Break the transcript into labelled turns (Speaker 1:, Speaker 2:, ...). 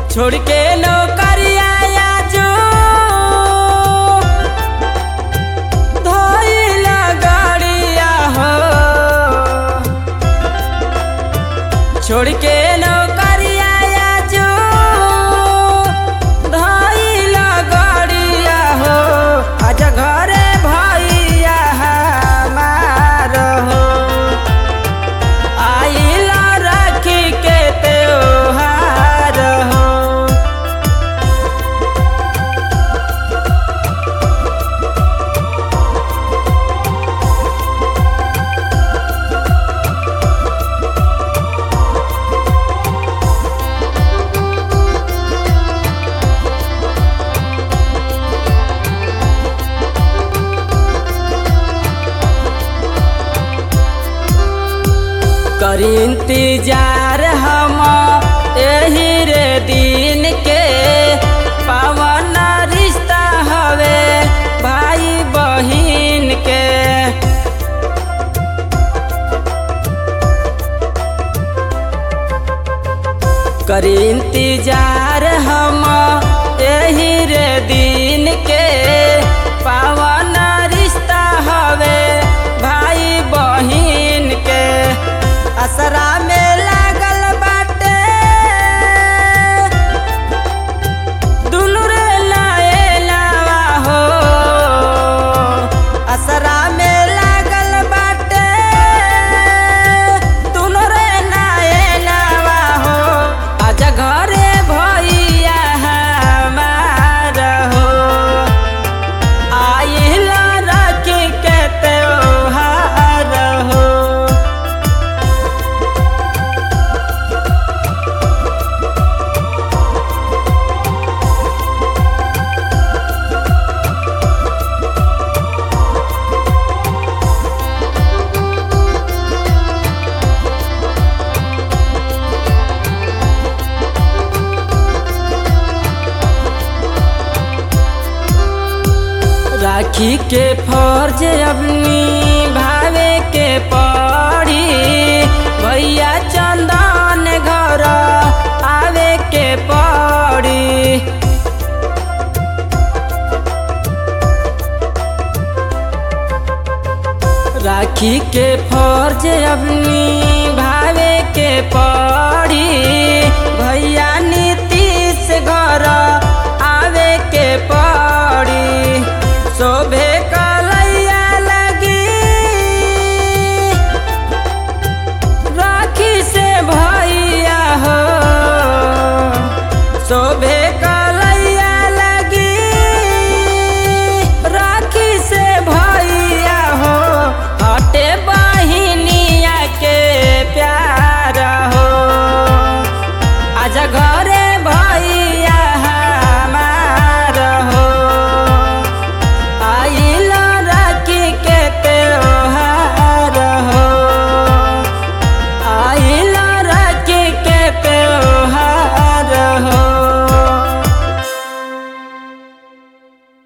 Speaker 1: छोड़ के नौकरिया आजो धइला गाड़िया हो छोड़ के नौकरिया आजो धइला गाड़िया हो आज घरे भैया हमार हो आइला राखी के त्योहार हो करी इंतजार हम एही रे दिन के पावन रिश्ता हवे भाई बहिन के करी इंतजार हम एही रे दिन के पावन रिश्ता हवे भाई बहिन के असरा में लागल बाटे दुनु रे लाएलावा हो असरा में लागल बाटे दुनु रे लाएलावा हो आज घरे भैया हमार हो आइला राखी के त्योहार हो राखी के फर्ज अपनी भावे के पड़ी भैया चंदन घर आवे के पड़ी राखी के फर्ज अपनी भावे के पड़ी भैया नीतीश घर आवे के पड़ी शोभे कलैया लगी राखी से भैया हो शोभे कलैया लगी राखी से भैया हो हटे बहिनिया के प्यार हो आज घर